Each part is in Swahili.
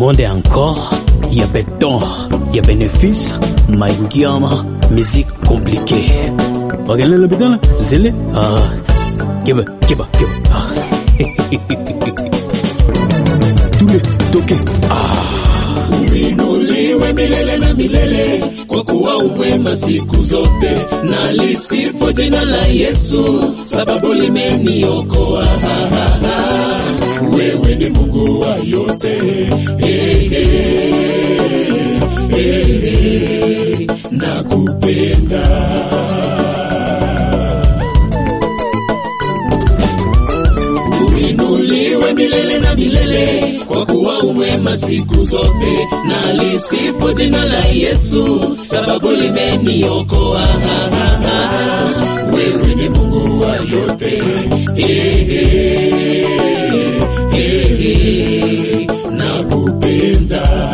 monde encore ya beton ya bénéfice maingiama musique compliquée wakelele bitana zile ah kiba kiba kiba ah. tule toke Uinuliwe milele na milele, kwa kuwa umwema siku zote, na lisifu jina la Yesu, sababu limeniokoa. Ha, ha, ha. Wewe ni Mungu wa yote, eh, eh, eh, eh, nakupenda. Uinuliwe milele na milele, kwa kuwa umwema siku zote, na lisifu jina la Yesu, sababu limeniokoa. Ha, ha, ha. Wewe ni Mungu wa yote, eh, eh, eh, eh, nakupenda.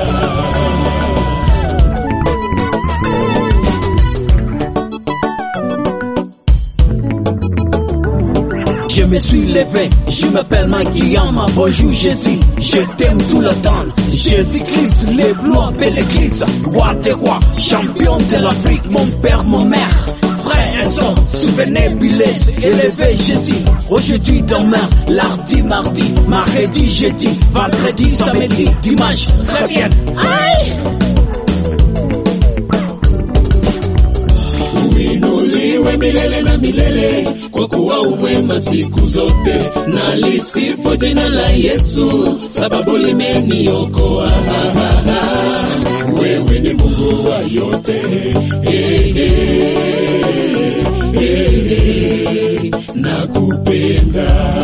Je me suis levé, je m'appelle Mike Guillaume, bonjour Jésus, je t'aime tout le temps. Jésus-Christ, les bleus appellent l'église, roi des rois, champion de l'Afrique, mon père, mon mère. Frère et sœur, souvenez Bilès, élevé Jésus. Aujourd'hui, demain, lundi, mardi, mardi, jeudi, vendredi, samedi, dimanche, très bien. Aïe! Uinuliwe milele na milele, kwa kuwa umwema siku zote, na lisifu jina la Yesu, sababu limeniokoa. Ha, ha, ha. Wewe ni Mungu wa yote, eh, eh, eh, eh, nakupenda.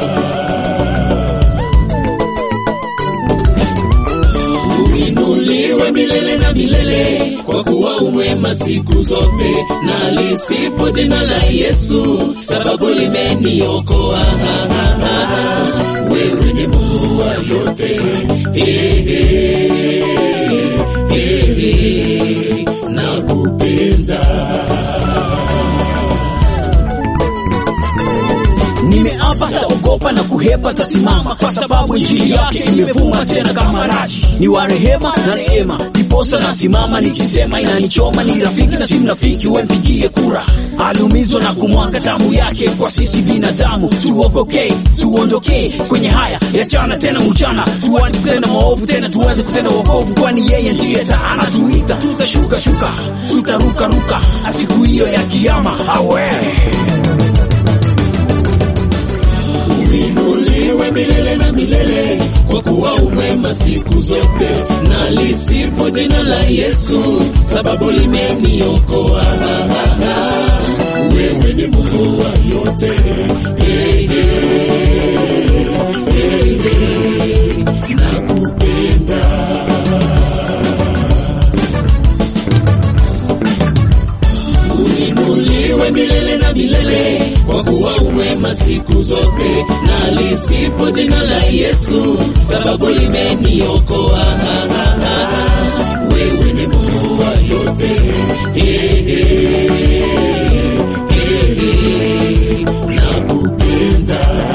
Uinuliwe milele na milele, kwa kuwa umwema siku zote, na lisifu jina la Yesu, sababu limeniokoa. Ha, ha, ha. Wewe ni Mungu wa yote, eh, eh, eh, eh, nakupenda. Nimeapa saogopa na kuhepa tasimama, kwa sababu injili yake imevuma tena kama raji. Ni wa rehema na neema, ndiposa nasimama nikisema inanichoma. Ni rafiki na si mnafiki, wempigie kura. Aliumizwa na kumwaga damu yake kwa sisi binadamu, tuokoke tuondokee kwenye haya ya jana tena mchana, tuache kutenda maovu tena tuweze kutenda wokovu, kwani yeye ndiye taa anatuita. Tutashuka shuka, tutaruka ruka, siku hiyo ya kiyama awe Uinuliwe milele na milele, kwa kuwa umwema siku zote, na lisifu jina la Yesu, sababu limeniokoa. Ha, ha, ha. Wewe ni Mungu wa yote, eh, eh, eh, eh, nakupenda. Uinuliwe milele na milele, kwa kuwa umwema siku zote, na lisifu jina la Yesu, sababu limeniokoa. Ha, ha, ha. Wewe ni Mungu wa yote, eh, eh, eh, eh, nakupenda.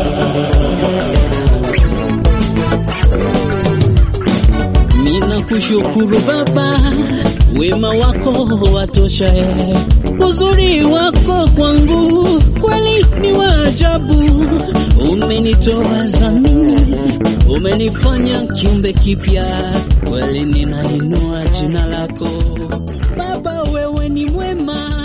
Mina kushukuru Baba, wema wako watosha, eh. uzuri wako kwangu kweli ni wa ajabu. Umenitoa zamini, umenifanya kiumbe kipya, kweli ninainua jina lako Baba, wewe ni mwema.